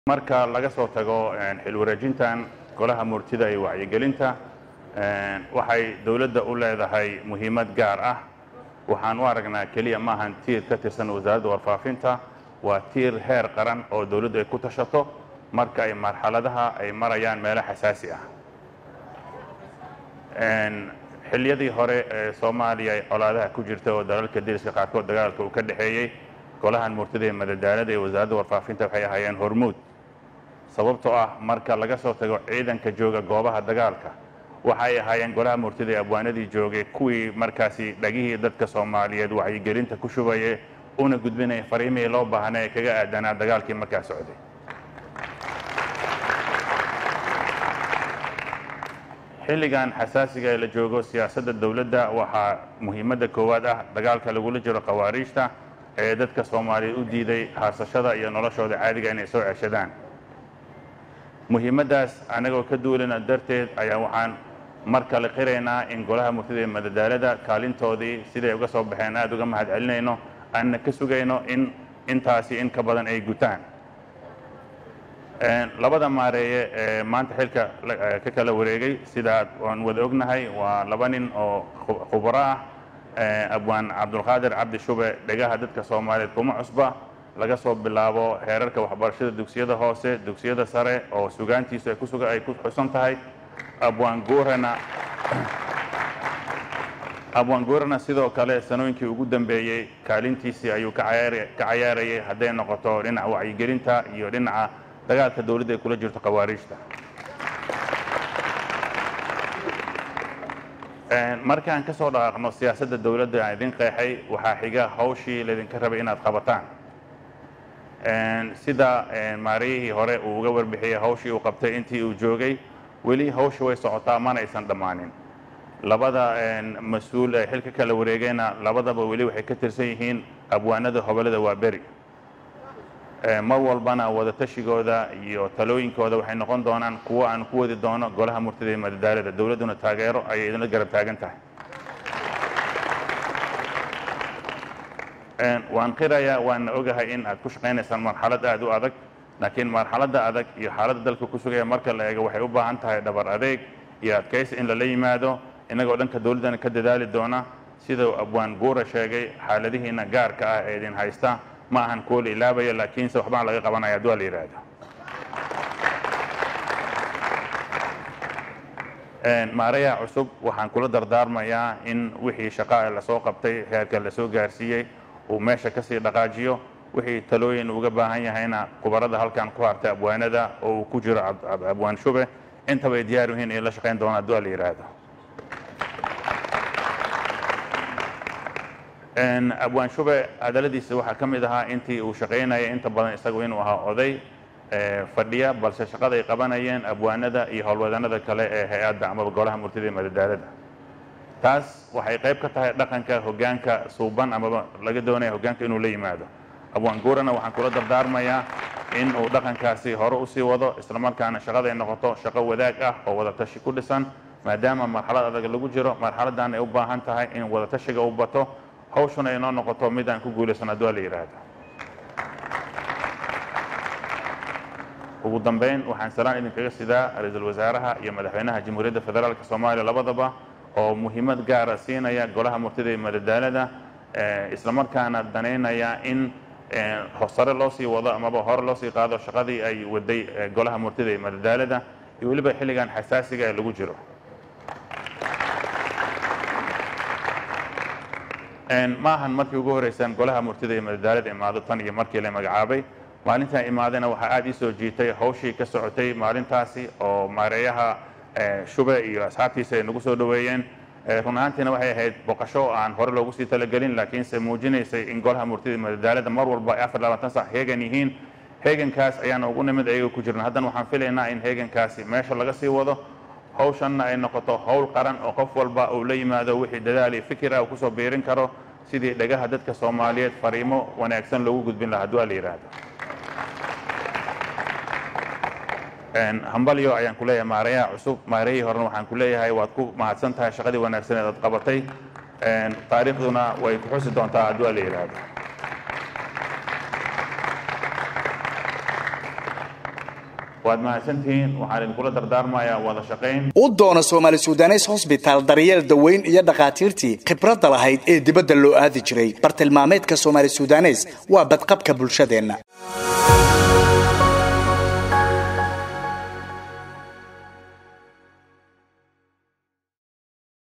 marka laga soo tago xil wareejintan golaha murtida iyo wacyigelinta waxay dowladda u leedahay muhiimad gaar ah waxaan u aragnaa keliya maahan tiir ka tirsan wasaaradda warfaafinta waa tiir heer qaran oo dowladdu ay ku tashato marka ay marxaladaha ay marayaan meelo xasaasi ah xilliyadii hore ee soomaaliya ay colaadaha ku jirta oo dalalka deriska qaarkood dagaalka uu ka dhexeeyey golahan murtida ee madadaalada ee wasaaradda warfaafinta waxay ahaayeen hormuud sababtoo ah marka laga soo tago ciidanka jooga goobaha dagaalka waxay ahaayeen golaha murtida ee abwaanadii joogay kuwii markaasi dhagihii dadka soomaaliyeed wacyigelinta ku shubaye una gudbinaya fariimihii loo baahnay ee kaga aadanaa dagaalkii markaa socday xilligan xasaasiga ee la joogo siyaasadda dowladda waxaa muhiimadda koowaad ah dagaalka lagula jiro khawaariijta ee dadka soomaaliyeed u diiday haasashada iyo noloshooda caadiga inay soo ceshadaan muhiimaddaas annagoo ka duulana darteed ayaa waxaan mar kale qiraynaa in golaha murtida ee madadaalada kaalintoodii siday uga soo baxeen aada uga mahad celinayno aanna ka sugayno in intaasi in ka badan ay gutaan labada maareeye ee maanta xilka ka kala wareegay sidaa aan wada ognahay waa laba nin oo khubro ah abwaan cabdulqaadir cabdi shube dhegaha dadka soomaaliyeed kuma cusba laga soo bilaabo heerarka waxbarashada dugsiyada hoose dugsiyada sare oo sugaantiisu ay kusuga ay ku xusan tahay abwaan guurana abwaan guurana sidoo kale sanooyinkii ugu dambeeyey kaalintiisii ayuu ka cayaarayay hadday noqoto dhinaca wacyigelinta iyo dhinaca dagaalka dowladda ay kula jirto khawaariijta markaan ka soo dhaqaaqno siyaasadda dowladda aan idin qeexay waxaa xiga hawshii laydinka rabay inaad qabataan sida maariyihii hore uu uga warbixiyey hawshii uu qabtay intii uu joogay weli hawsha way socotaa mana aysan dhammaanin labada mas-uul ee xilka kala wareegayna labadaba weli waxay ka tirsan yihiin abwaanada hobolada waa beri mar walbana wadatashigoodda iyo talooyinkooda waxay noqon doonaan kuwo aan ku wadi doono golaha murtida ee madadaalada dowladduna taageero ayay idinla garab taagan tahay waan qirayaa waana ogahay in aad ku shaqaynaysaan marxalad aada u adag laakiin marxaladda adag iyo xaaladda dalka ku sugaya marka la eego waxay u baahan tahay dhabar adeeg iyo adkaysi in lala yimaado innagoo dhanka dowladdana ka dadaali doona sidau abwaan guura sheegay xaaladihiina gaarka ah ee idin haysta ma ahan kuwo la ilaabaya laakiinse waxbaan laga qabanaya hadduu la yidhaahdo maarayaha cusub waxaan kula dardaarmayaa in wixii shaqaa lasoo qabtay heerka lasoo gaarsiiyey uu meesha kasii dhaqaajiyo wixii talooyin uga baahan yahayna kubarada halkan ku hartay abwaanada oo uu ku jiro abwaan shube intaba ay diyaar yihiin in la shaqayn doona hadduu la yidhaahdo abwaan shube hadaladiisa waxaa ka mid ahaa intii uu shaqaynayay inta badan isagu inuu ahaa oday fadhiya balse shaqada ay qabanayeen abwaanada iyo howlwadanada kale ee hay-adda amaba golaha murtida ee madadaalada taas waxay qayb ka tahay dhaqanka hoggaanka suuban amaba laga doonaya hoggaanka inuu la yimaado abwaan guurana waxaan kula dardaarmayaa in uu dhaqankaasi hore usii wado islamarkaana shaqada ay noqoto shaqo wadaag ah oo wadatashi ku dhisan maadaama marxalad adag lagu jiro marxaladdan ay u baahan tahay in wadatashiga u bato hawshuna ay noo noqoto mid aan ku guulaysan hadduu la yidhaahdo ugu dambeyn waxaan salaan idinkaga sidaa ra-iisul wasaaraha iyo madaxweynaha jamhuuriyadda federaalka soomaaliya labadaba oo muhiimad gaara siinaya golaha murtida ee madadaalada islamarkaana danaynaya in sare loo sii wado amaba hore loo sii qaado shaqadii ay waday golaha murtida ee madadaalada iyo weliba xilligan xasaasiga ee lagu jiro ma ahan markii ugu horeysaan golaha murtida ee madadaalada imaado tan iyo markii la magacaabay maalintaan imaadayna waxaa aada ii soo jiitay hawshii ka socotay maalintaasi oo maareeyaha shube iyo asxaabtiisa ay nagu soo dhoweeyeen run ahaantiina waxay ahayd boqasho aan hore loogu sii talagelin laakiinse muujinaysay in golaha murtida madadaalada mar walba ay afar labaatan sac heegan yihiin heegankaas ayaana ugu nimid ayaga ku jirna haddana waxaan filaynaa in heegankaasi meesha laga sii wado hawshanna ay noqoto howl qaran oo qof walba uu la yimaado wixii dadaal iyo fikira uu kusoo biirin karo sidii dhagaha dadka soomaaliyeed fariimo wanaagsan loogu gudbin lahaa hadduu la yidhaahdo hambalyo ayaan ku leeyahay maarayaha cusub maarayihii horena waxaan ku leeyahay waad ku mahadsan tahay shaqadii wanaagsaneed aad qabatay taariikhduna way ku xusi doontaa hadduu la yidhaahdo waad mahadsantihiin waxaan idinkula dardaarmayaa wada shaqayn u doono soomaali sudanes hosbitaal daryeel daweyn iyo dhakhaatiirtii khibradda lahayd ee dibadda loo aadi jiray bartilmaameedka soomaali sudanes waa badqabka bulshadeenna